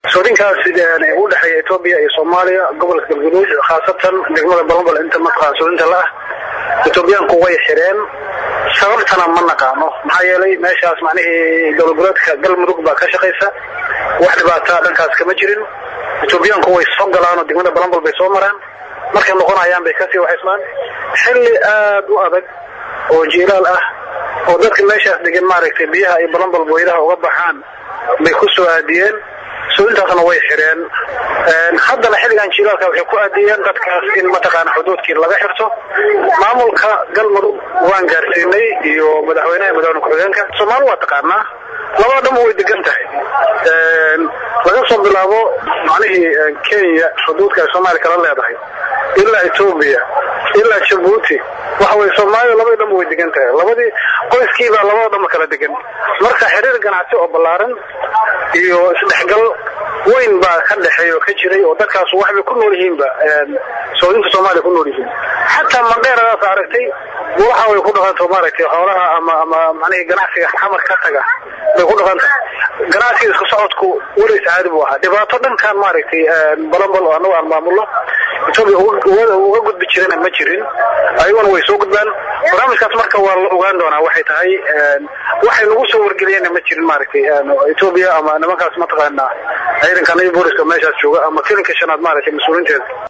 soodinkaas u dhexeeya etoobiya iyo soomaaliya gobolka galguduud khaasatan degmada balambal inta mataqaan soodinta la ah etoobiyaanku way xireen sababtana ma naqaano maxaa yeelay meeshaas macnihii dowladgoleedka galmudug baa ka shaqaysa wax dhibaataa dhankaas kama jirin etoobiyaanku way soo galaanoo degmada balambal bay soo maraan markay noqonayaan bay kasii waxaysmaan xilli aad u adag oo jiilaal ah oo dadka meeshaas degan maaragtay biyaha iyo balambal booyadaha uga baxaan bay ku soo aadiyeen soodintaasna way xireen haddana xilligan jiilaalka waxay ku aadiyeen dadkaas in mataqaana xuduudkii laga xirto maamulka galmudug waan gaarsiinay iyo madaxweynaha madaxweyne ku-xigeenka soomaali waa taqaanaa labada dhanba way degan tahay laga soo bilaabo macnihii kenya xuduudka ay soomaaliya kala leedahay ilaa etoobiya ilaa jabuuti waxa weye soomaaliya labadii dhanba way degan tahay labadii qoyskiibaa labada dhanba kala degan marka xiriir ganacsi oo ballaaran iyo isdhexgal weyn baa ka dhexeeya oo ka jiray oo dadkaas waxbay ku nool yihiinba soodinta soomaaliya ku nool yihiin xataa mandheeradaas aragtay waxa way ku dhaqanto maaragtay xoolaha ama ama macnihii ganacsiga xamar ka taga bay ku dhaqanta ganacsiga isku socodku weligiis caadi buu ahaa dhibaato dhankan maaragtay balambal oo annagu aan maamulno etoobiya uga gudbi jirana ma jirin ayaguna way soo gudbaan barnaamijkaas marka waa la ogaan doonaa waxay tahay waxay nagu soo wargeliyeenna ma jirin maaragtay etoobiya ama nimankaas mataqaana ciidanka nabi booliska meeshaas jooga ama filinka shanaad maaragtay mas-uuliinteeda